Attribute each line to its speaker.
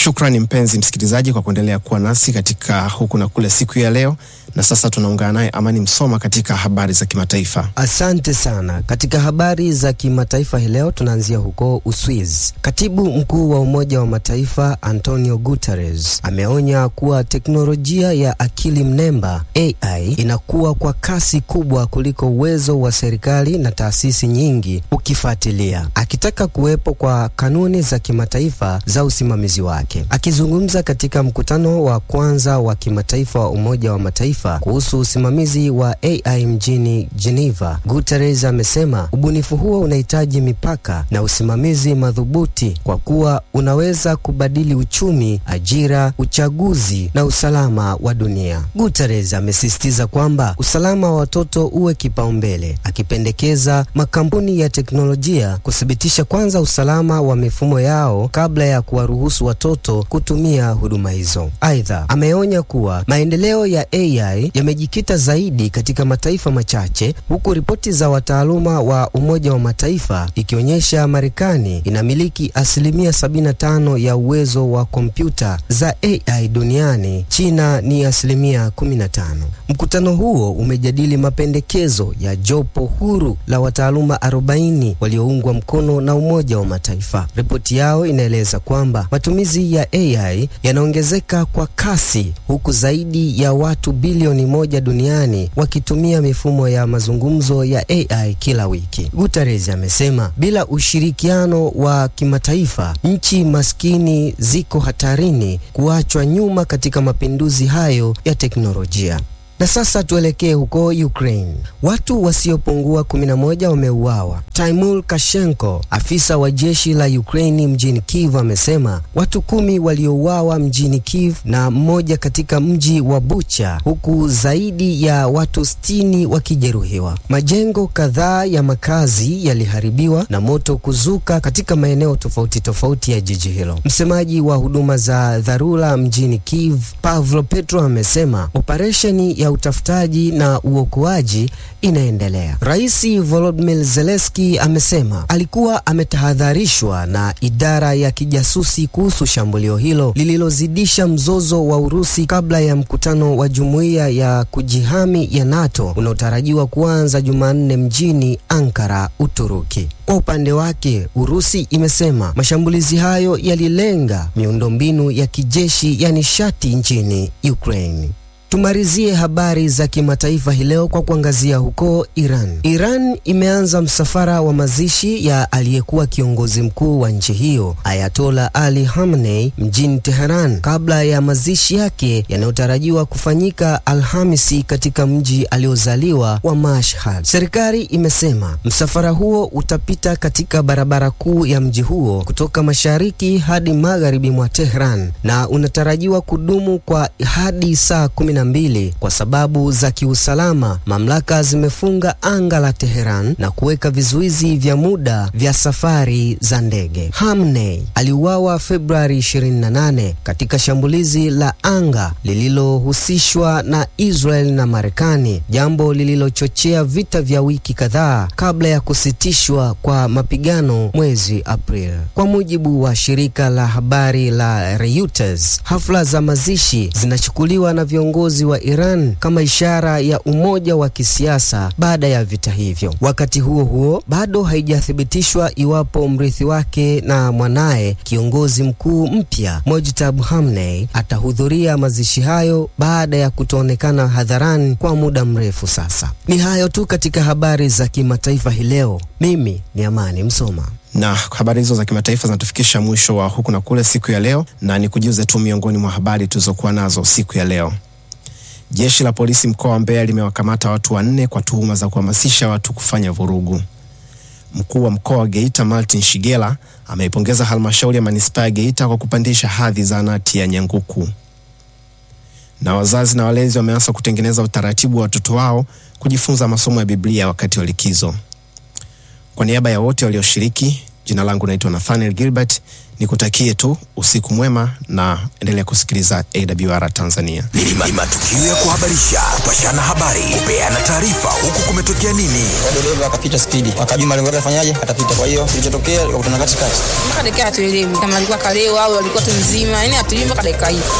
Speaker 1: Shukrani mpenzi msikilizaji kwa kuendelea kuwa nasi katika huku na kule siku ya leo, na sasa tunaungana naye Amani Msoma katika habari za kimataifa.
Speaker 2: Asante sana. Katika habari za kimataifa hii leo tunaanzia huko Uswiz. Katibu mkuu wa Umoja wa Mataifa Antonio Guterres ameonya kuwa teknolojia ya akili mnemba AI inakuwa kwa kasi kubwa kuliko uwezo wa serikali na taasisi nyingi ukifuatilia, akitaka kuwepo kwa kanuni za kimataifa za usimamizi wake. Akizungumza katika mkutano wa kwanza wa kimataifa wa Umoja wa Mataifa kuhusu usimamizi wa AI mjini Geneva, Guterres amesema ubunifu huo unahitaji mipaka na usimamizi madhubuti kwa kuwa unaweza kubadili uchumi, ajira, uchaguzi na usalama wa dunia. Guterres amesisitiza kwamba usalama wa watoto uwe kipaumbele, akipendekeza makampuni ya teknolojia kuthibitisha kwanza usalama wa mifumo yao kabla ya kuwaruhusu watoto kutumia huduma hizo. Aidha, ameonya kuwa maendeleo ya AI yamejikita zaidi katika mataifa machache, huku ripoti za wataaluma wa Umoja wa Mataifa ikionyesha Marekani inamiliki asilimia 75 ya uwezo wa kompyuta za AI duniani, China ni asilimia 15. Mkutano huo umejadili mapendekezo ya jopo huru la wataaluma 40 walioungwa mkono na Umoja wa Mataifa. Ripoti yao inaeleza kwamba matumizi ya AI yanaongezeka kwa kasi huku zaidi ya watu bilioni moja duniani wakitumia mifumo ya mazungumzo ya AI kila wiki. Guterres amesema bila ushirikiano wa kimataifa, nchi maskini ziko hatarini kuachwa nyuma katika mapinduzi hayo ya teknolojia. Na sasa tuelekee huko Ukraine. Watu wasiopungua 11 wameuawa. Taimur Kashenko, afisa wa jeshi la Ukraine mjini Kiev, amesema watu kumi waliouawa mjini Kiev na mmoja katika mji wa Bucha, huku zaidi ya watu sitini wakijeruhiwa. Majengo kadhaa ya makazi yaliharibiwa na moto kuzuka katika maeneo tofauti tofauti ya jiji hilo. Msemaji wa huduma za dharura mjini Kiev, Pavlo Petro, amesema operesheni ya utafutaji na uokoaji inaendelea. Rais Volodymyr Zelensky amesema alikuwa ametahadharishwa na idara ya kijasusi kuhusu shambulio hilo lililozidisha mzozo wa Urusi kabla ya mkutano wa jumuiya ya kujihami ya NATO unaotarajiwa kuanza Jumanne mjini Ankara, Uturuki. Kwa upande wake, Urusi imesema mashambulizi hayo yalilenga miundombinu ya kijeshi ya nishati nchini Ukraine. Tumalizie habari za kimataifa hii leo kwa kuangazia huko Iran. Iran imeanza msafara wa mazishi ya aliyekuwa kiongozi mkuu wa nchi hiyo Ayatola Ali Khamenei mjini Teheran kabla ya mazishi yake yanayotarajiwa kufanyika Alhamisi katika mji aliozaliwa wa Mashhad. Serikali imesema msafara huo utapita katika barabara kuu ya mji huo kutoka mashariki hadi magharibi mwa Tehran na unatarajiwa kudumu kwa hadi saa kumi mbili. Kwa sababu za kiusalama, mamlaka zimefunga anga la Teheran na kuweka vizuizi vya muda vya safari za ndege. Khamenei aliuawa Februari 28 katika shambulizi la anga lililohusishwa na Israel na Marekani, jambo lililochochea vita vya wiki kadhaa kabla ya kusitishwa kwa mapigano mwezi Aprili. Kwa mujibu wa shirika la habari la Reuters, hafla za mazishi zinachukuliwa na viongozi wa Iran kama ishara ya umoja wa kisiasa baada ya vita hivyo. Wakati huo huo, bado haijathibitishwa iwapo mrithi wake na mwanaye kiongozi mkuu mpya Mojtaba Khamenei atahudhuria mazishi hayo baada ya kutoonekana hadharani kwa muda mrefu sasa. Ni hayo tu katika habari za kimataifa hii leo. Mimi ni Amani Msoma
Speaker 1: na habari hizo za kimataifa zinatufikisha mwisho wa huku na kule siku ya leo, na ni kujuze tu miongoni mwa habari tulizokuwa nazo siku ya leo. Jeshi la polisi mkoa wa Mbeya limewakamata watu wanne kwa tuhuma za kuhamasisha watu kufanya vurugu. Mkuu wa mkoa wa Geita Martin Shigela ameipongeza halmashauri ya manispaa ya Geita kwa kupandisha hadhi zahanati ya Nyanguku. Na wazazi na walezi wameanza kutengeneza utaratibu wa watoto wao kujifunza masomo ya Biblia wakati wa likizo. Kwa niaba ya wote walioshiriki, Jina langu naitwa Nathaniel Gilbert, nikutakie tu usiku mwema na endelea kusikiliza AWR Tanzania.
Speaker 3: Ni matukio ya kuhabarisha, kupashana habari, kupeana taarifa, huku kumetokea nini.
Speaker 4: dereva akapita spidi, akajua malengo yake afanyaje, atapita. Kwa hiyo kilichotokea, akakutana katikati.
Speaker 5: mpaka dakika hatuelewi kama alikuwa kalewa au alikuwa tu mzima, yani hatuelewi mpaka dakika hii.